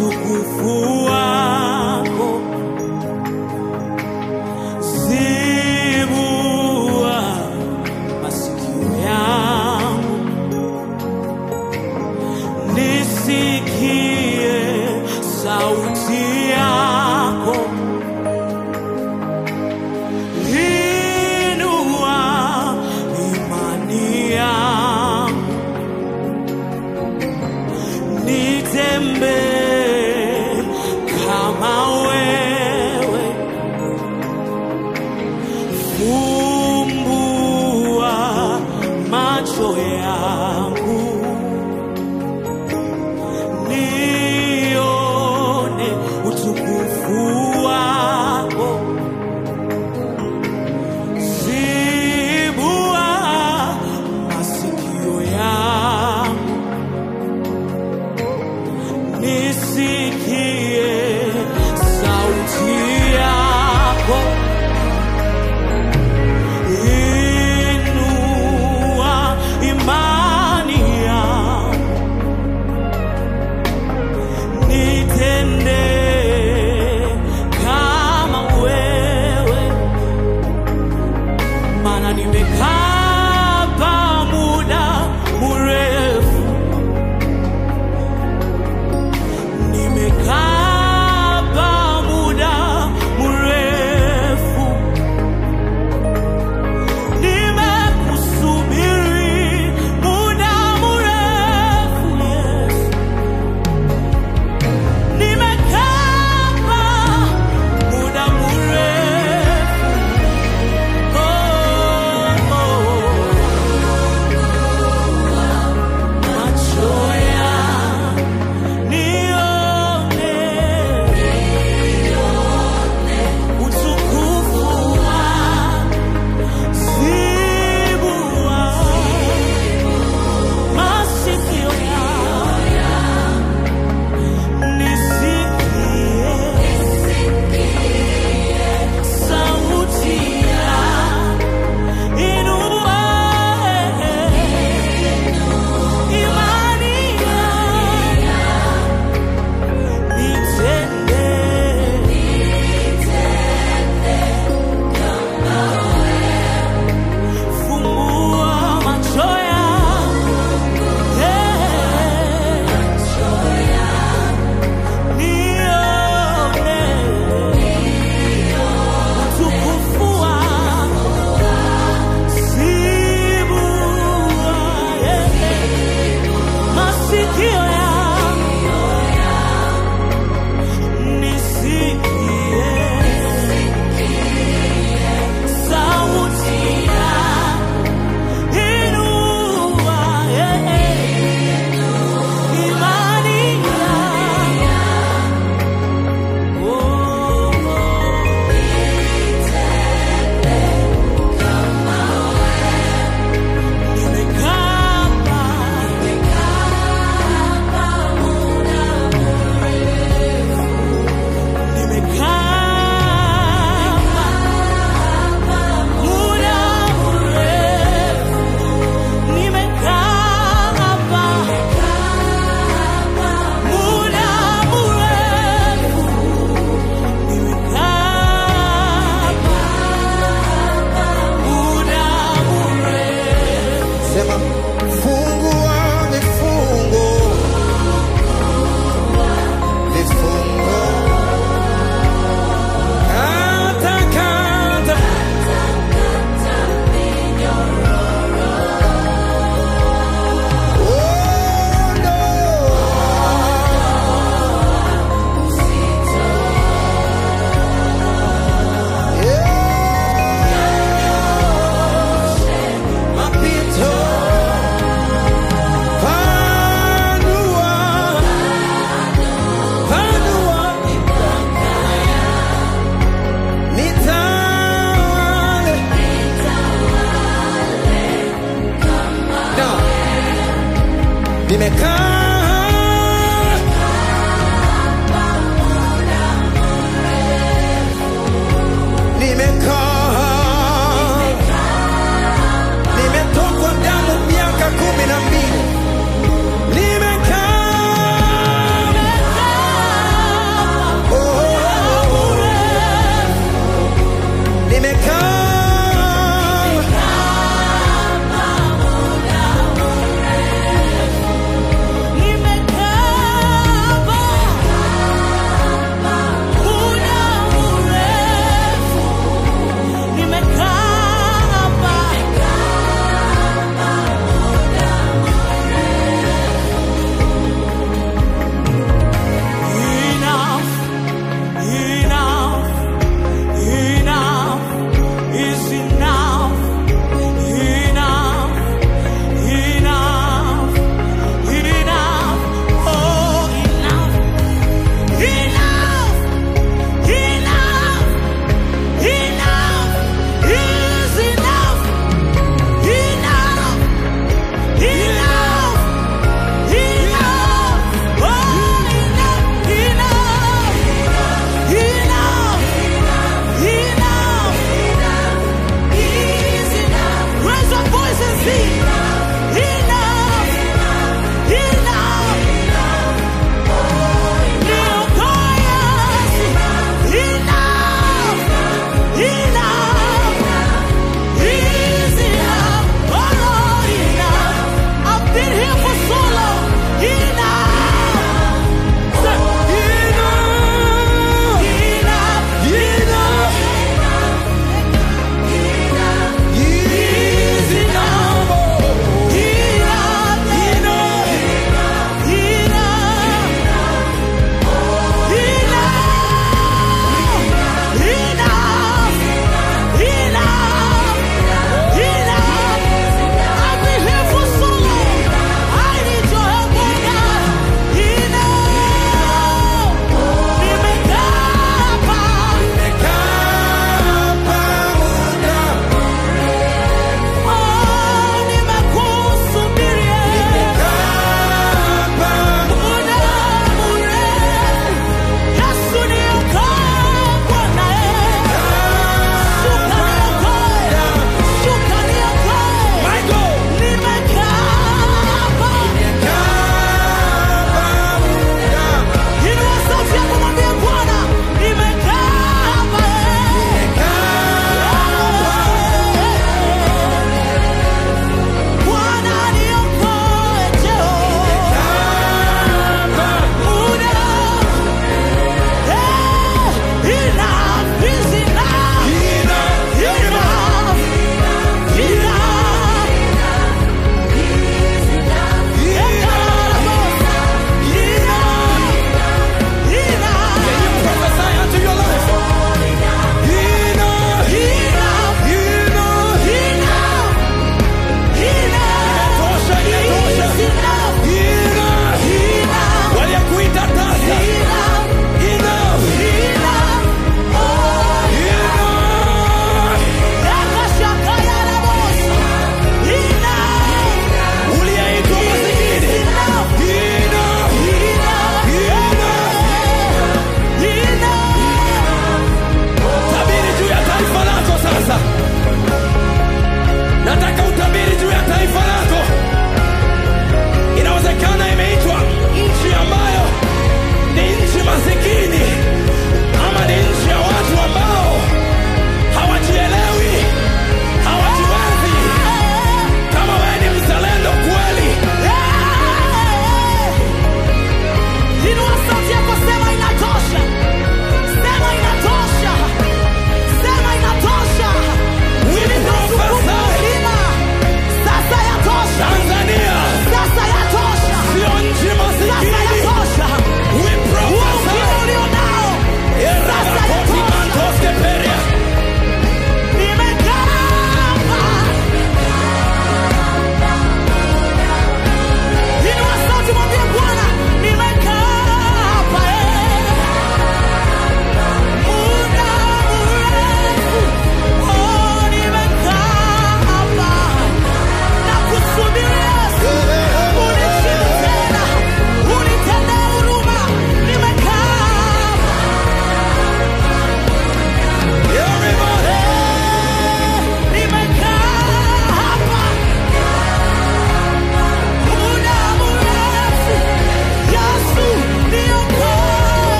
utukufu wako, zibua masikio yangu nisikie sauti yako, inua imani yangu, nitembee kama wewe, fumbua macho yangu nione utukufu wako, zibua masikio yangu nisikie sauti yako, inua imani yangu nitende kama wewe, maana nimekaa pa muda mrefu, nimekaa pa muda mrefu, nimekusubiri muda mrefu Yesu. Nimekaa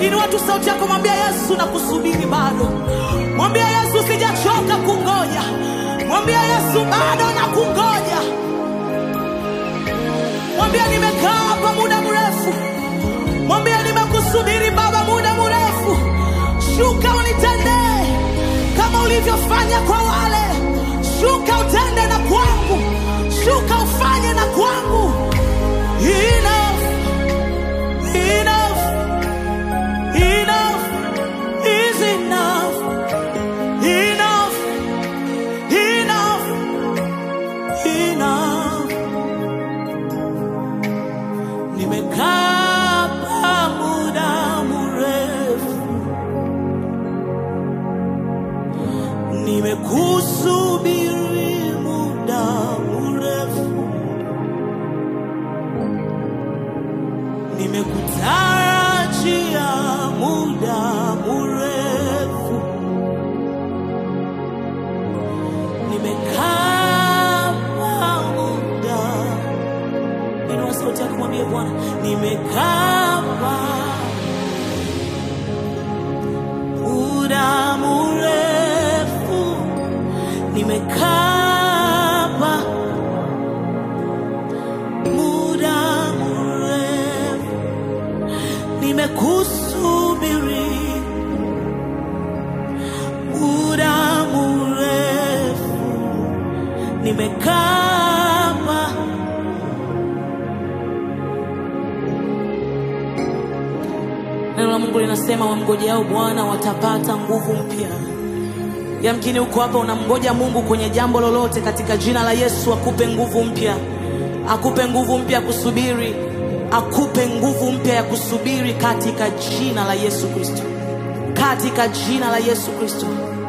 Inua tu sauti yako, mwambia Yesu na kusubiri bado. Mwambia Yesu sijachoka kungoja. Mwambia Yesu bado na kungoja. Mwambia nimekaa hapa muda mrefu. Mwambia nimekusubiri Baba muda mrefu. Shuka unitendee kama ulivyofanya kwa wale. Shuka utende na kwangu. Shuka ufanye na kwangu. Enough, enough, enough is enough. Enough, enough, enough. Nimekaa hapa muda mrefu, nimekusubiri muda mrefu, nimekutarajia muda mrefu, nimekaa hapa muda Inua sauti yako mwambie Bwana, nimekaa hapa muda mrefu, nimekaa hapa muda mrefu, nimekusubiri muda mrefu, nimekaa hapa Neno la Mungu linasema wamngojeao Bwana watapata nguvu mpya. Yamkini uko hapa unamngoja Mungu kwenye jambo lolote, katika jina la Yesu akupe nguvu mpya, akupe nguvu mpya ya kusubiri, akupe nguvu mpya ya kusubiri katika jina la Yesu Kristo, katika jina la Yesu Kristo.